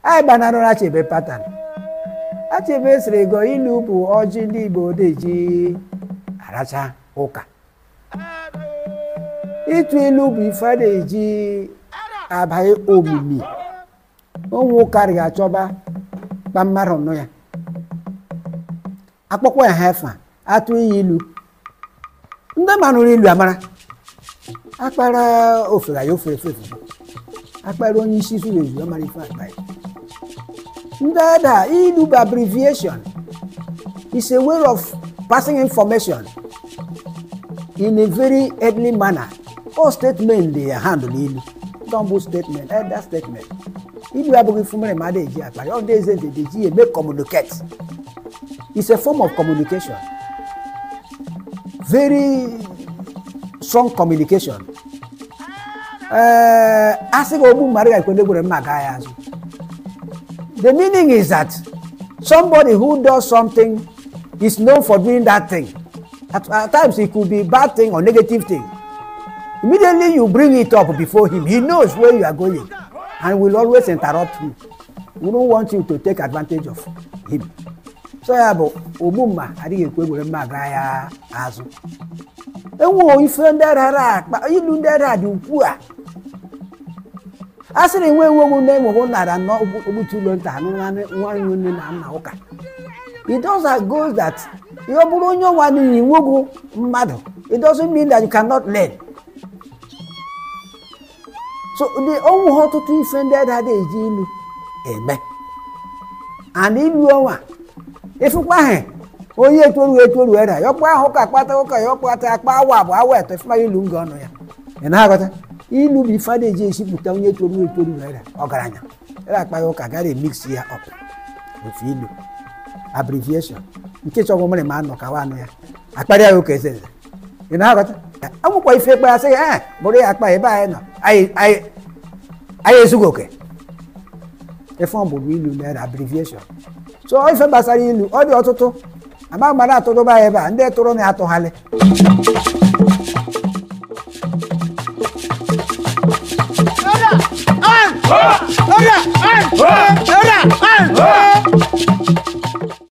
anyị gbanarụrụ achebe patan achebe sịrị go ilu bụ ọjị ndị igbo deji aracha ụka ịtụ ilu bụ ife a na-eji abaghị omimi onwe ụka rịga achọba kpa mmadụ nụ ya akpọkwa ya ha efa atụ iyi ilu ndị manụrụ ilu amara akpara ofere ya ofere efe efe akpara onye isi zuru ezu amara ife akpa ya ndị ada ilu bụ abbreviation is a way of passing information in a very early manner all statement dey handle ilu don bụ statement elder statement ilu abụghị fumere ma a na-eji akpa ya ọ ndị eze ndị eji eme communicate it's a form of communication very strong communication ee a sị gị ogbu mmadụ ga-ekwende gwere mma gaa ya azụ the meaning is that somebody who does something is known for doing that thing at, at times it could be bad thing or negative thing immediately you bring it up before him he knows where you are going and will always interrupt you we don't want you to take advantage of him so ya bụ ogbu mma adịghị ekwe egwere mma gaa ya azụ enwe ife ndị rara akpa ilu ndị rara dị ukwu a a sịrị nwe enwegwu na enwegwu nara nọ ogbutu ụlọ nta nwa nne na nna ụka it does go that ihe ọ bụrụ onye ọnwa n'ihi nwegwu mmadụ it doesn't mean that you cannot learn so the onwe ha ọtụtụ ife ndị rara eji ilu eme and ilu ọnwa ifukwa ahụ onye etoru etoru era yọkpa ahụ ka akpata ụka ya ọkpata akpa awa bụ awa eto ifuma ilu nga ọnụ ya ị na-aghọta ilu bụ ife a na-eji esipụta onye toru etoru era ọgaranya era akpa ya ụka gara emix ya ọp ofu ilu abbreviation nke chọgwụ mere ma anọ kawa anụ ya akparịa ya ụka eze eze ị na-aghọta amụkwa ife ekpe ya sị ya bụrụ ya akpa ebe anyị nọ anyị ezughị oke ife ọ bụrụ ilu na abbreviation so ife gbasara ilu ọ dị ọtụtụ ama mara atụrụba ya ebe a ndị tụrụ na-atụghalị Order! On! Order! On!